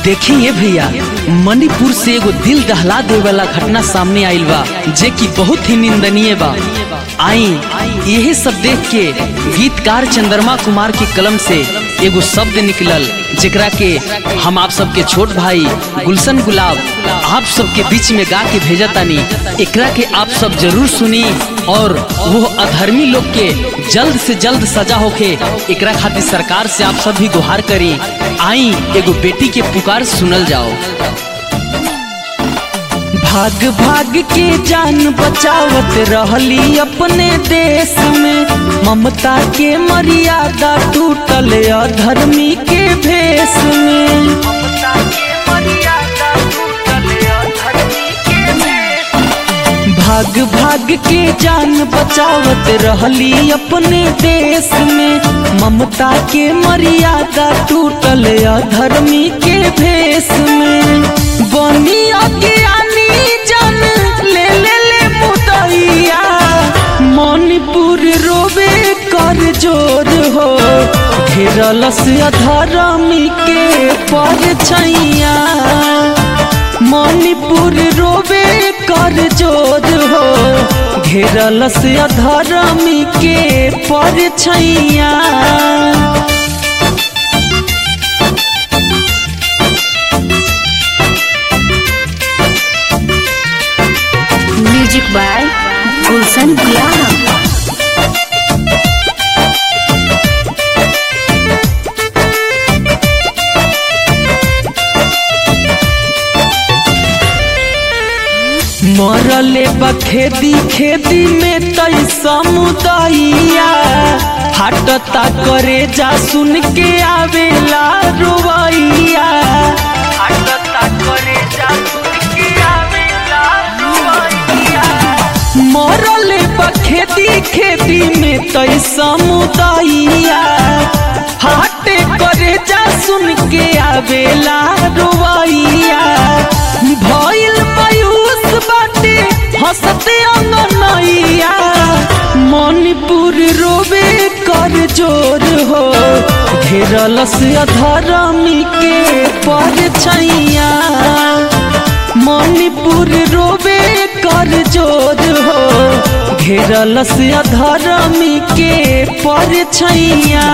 देखिए भैया मणिपुर से एगो दिल दहला दे वाला घटना सामने आइल बा जे कि बहुत ही निंदनीय बा आई यही सब देख के गीतकार चंद्रमा कुमार के कलम से एगो शब्द निकलल जेकरा के हम आप सबके छोट भाई गुलशन गुलाब आप सबके बीच में गा के भेजा तानी एकरा के आप सब जरूर सुनी और वो अधर्मी लोग के जल्द से जल्द सजा होके एकरा खातिर सरकार से आप सब भी गुहार करी आई एगो बेटी के पुकार सुनल जाओ भाग भाग के जान बचावत रहली अपने देश में ममता के मर्यादा टूटल अधर्मी के भेष में भाग भाग के जान बचावत रहली अपने देश में ममता के मर्यादा टूटल अधर्मी के भेष में बनी अज्ञानी जन ले ले ले मुदैया मणिपुर रोवे कर जोर हो घेरल से अधर्मी के पर छैया मणिपुर रोवे कर जोर हो घेरल से अधर्मी के पर छैया म्यूजिक बाय गुलशन गुलाब मरले बखेदी खेती में तई समुदाइया हटता करे जा सुन के आवेला रोवैया हटता करे जा सुन के आवेला रोवैया मरले बखेदी खेती में तई समुदाइया हाटे करे जा सुन के आवेला रोवैया भइल मायूस बाटे हंसते अंगनैया मणिपुर रोवे कर जोर हो घेरल से अधर्मी के पर छैया मणिपुर रोवे कर जोर हो घेरल से अधर्मी के पर छैया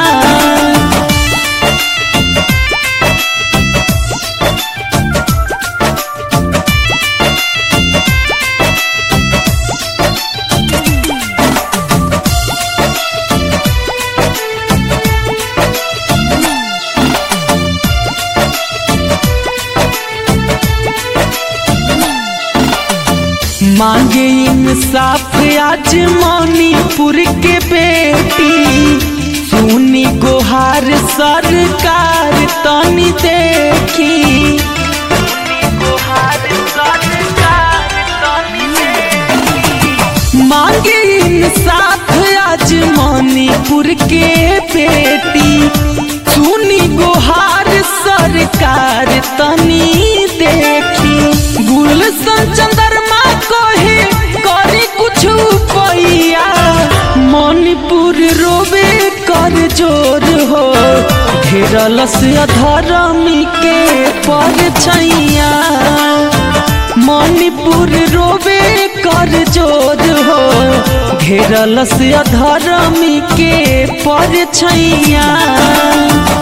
मांगे इंसाफ आज मणिपुर के बेटी सुनी गुहार सरकार तनी देखी मांगे इंसाफ आज मणिपुर के बेटी सुनी गुहार सरकार तनी देखी गुलशन चंद्रमा कहे करे कुछ पैया मणिपुर रोवे कर जोर हो घेरल से अधर्मी के पर छैया मणिपुर रोवे कर जोर हो घेरल से अधर्मी के पर छैया